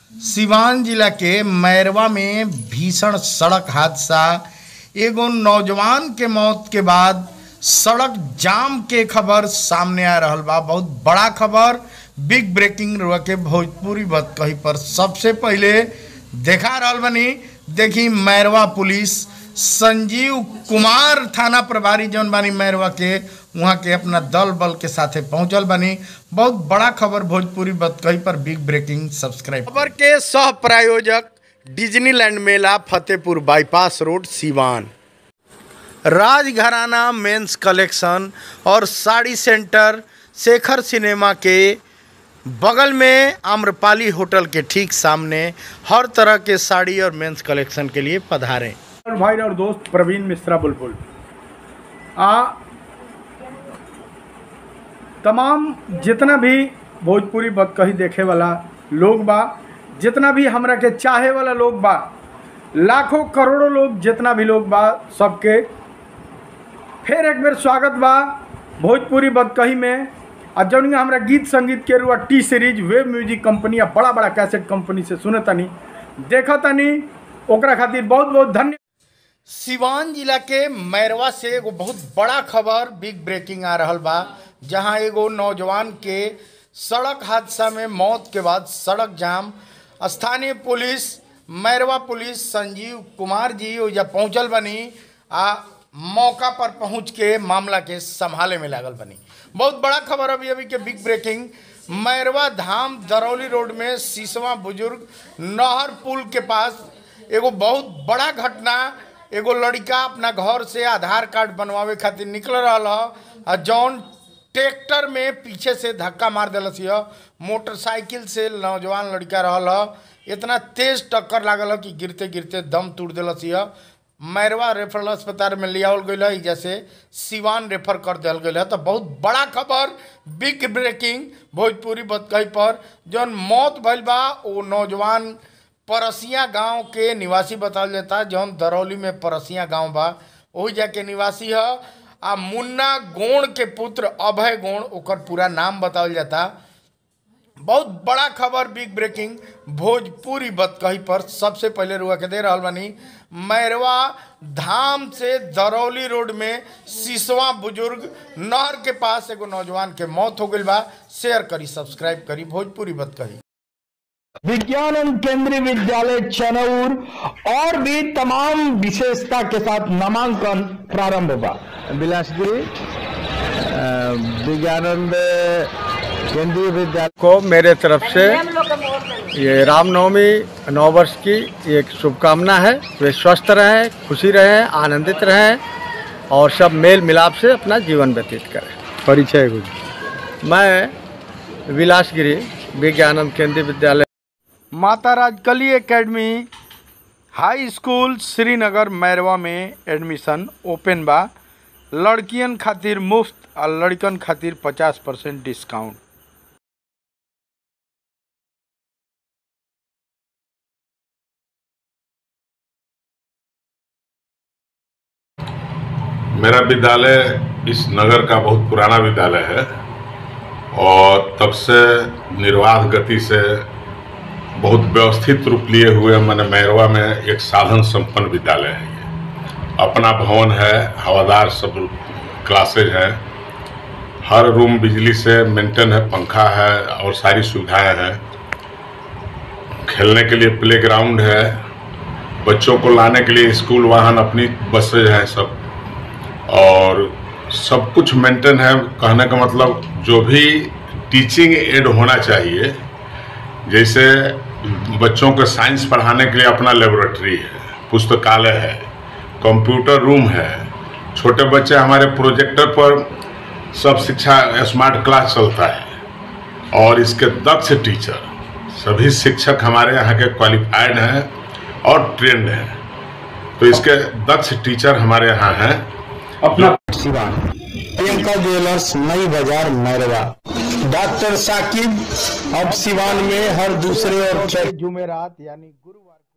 सिवान जिला के मैरवा में भीषण सड़क हादसा एगो नौजवान के मौत के बाद सड़क जाम के खबर सामने आ रहल बा बहुत बड़ा खबर बिग ब्रेकिंग रुआ के भोजपुरी बत कही पर सबसे पहले देखा रहल बनी देखी मैरवा पुलिस संजीव कुमार थाना प्रभारी जौन बानी मैरवा के वहाँ के अपना दल बल के साथे पहुंचल बनी बहुत बड़ा खबर भोजपुरी बतकही पर बिग ब्रेकिंग सब्सक्राइब खबर के सह प्रायोजक डिज्नीलैंड मेला Fatehpur bypass road Siwan Rajgharana men's collection और साड़ी सेंटर शेखर सिनेमा के बगल में आम्रपाली होटल के ठीक सामने हर तरह के साड़ी और मेंस कलेक्शन के लिए पधारें और भाई और दोस्त प्रवीण मिश्रा बुलबुल आ तमाम जितना भी भोजपुरी बदकही देखे वाला लोग बा जितना भी हमरा के चाहे वाला लोग बा लाखों करोड़ों लोग जितना भी लोग बा सबके फिर एक बेर स्वागत बा भोजपुरी बदकही में आ जौन हमरा गीत संगीत के रुआ T series web music company आ बड़ा बड़ा कैसेट कंपनी से सुने तनी देखा तनी ओकरा खातिर बहुत बहुत धन्य सिवान जिला के मैरवा से एगो बहुत बड़ा खबर बिग ब्रेकिंग आ रहल बा जहां एगो नौजवान के सड़क हादसा में मौत के बाद सड़क जाम स्थानीय पुलिस मैरवा पुलिस संजीव कुमार जी ओइजा पहुंचल बनी आ मौका पर पहुंच के मामला के संभाले में लागल बनी बहुत बड़ा खबर अभी अभी के big breaking Mairwa Dham Darauli road में सीसवा बुजुर्ग नहर पुल के पास एगो बहुत बड़ा घटना एगो लड़का अपना घर से आधार कार्ड बनवावे खातिर निकल रहल ह आ जौन ट्रैक्टर में पीछे से धक्का मार दिलस यह मोटरसाइकिल से नौजवान लड़का रहल ह इतना तेज टक्कर लागल ह कि गिरते गिरते दम तोड़ दिलस यह मैरवा रेफरल अस्पताल में लियावल गई है जैसे सिवान रेफर कर दिया गई है तो बहुत बड़ा खबर बिग ब्रेकिंग भोजपुरी बतकही पर जौन मौत भइल बा वो नौजवान परसिया गांव के निवासी बतावल जाता जौन दरौली में परसिया गांव बा वही जाके निवासी है आ मुन्ना गोण के पुत्र अभय गोण ओकर पूरा नाम बतावल जाता बहुत बड़ा खबर बिग ब्रेकिंग भोजपुरी बतकही पर सबसे पहले रुआ के दे रहल बानी मैरवा धाम से दरौली रोड में सिसवा बुजुर्ग नहर के पास एगो नौजवान के मौत हो गई बा शेयर करी सब्सक्राइब करी भोजपुरी बतकही विज्ञानंद केंद्रीय विद्यालय चनौर और भी तमाम विशेषता के साथ नामांकन प्रारंभ हुआ बिलासपुरी अ, विज्ञानंद केंद्रीय विद्यालय को मेरे तरफ से ये रामनवमी नौ वर्ष की एक शुभकामना है वे स्वस्थ रहें खुशी रहें आनंदित रहें और सब मेल मिलाप से अपना जीवन व्यतीत करें परिचय कुछ मैं विलासगिरी Vigyanand Kendriya Vidyalaya Mata Rajkali academy high school Srinagar Mairwa में एडमिशन ओपन बा लड़कियन खातिर मुफ्त और लड़कन खातिर पचास परसेंट डिस्काउंट मेरा विद्यालय इस नगर का बहुत पुराना विद्यालय है और तब से निर्वाध गति से बहुत व्यवस्थित रूप लिए हुए मैंने मैरवा में एक साधन संपन्न विद्यालय है ये अपना भवन है हवादार सब क्लासेज हैं हर रूम बिजली से मेंटेन है पंखा है और सारी सुविधाएं हैं खेलने के लिए प्ले ग्राउंड है बच्चों को लाने के लिए स्कूल वाहन अपनी बसेज हैं सब और सब कुछ मेंटेन है कहने का मतलब जो भी टीचिंग एड होना चाहिए जैसे बच्चों को साइंस पढ़ाने के लिए अपना लेबोरेटरी है पुस्तकालय है कंप्यूटर रूम है छोटे बच्चे हमारे प्रोजेक्टर पर सब शिक्षा स्मार्ट क्लास चलता है और इसके दक्ष टीचर सभी शिक्षक हमारे यहाँ के क्वालिफाइड हैं और ट्रेंड हैं तो इसके दक्ष टीचर हमारे यहाँ हैं अपना सिवान प्रियंका ज्वेलर्स नई बाजार मैरवा डॉक्टर साकिब अब सिवान में हर दूसरे और छठे जुमेरात यानी गुरुवार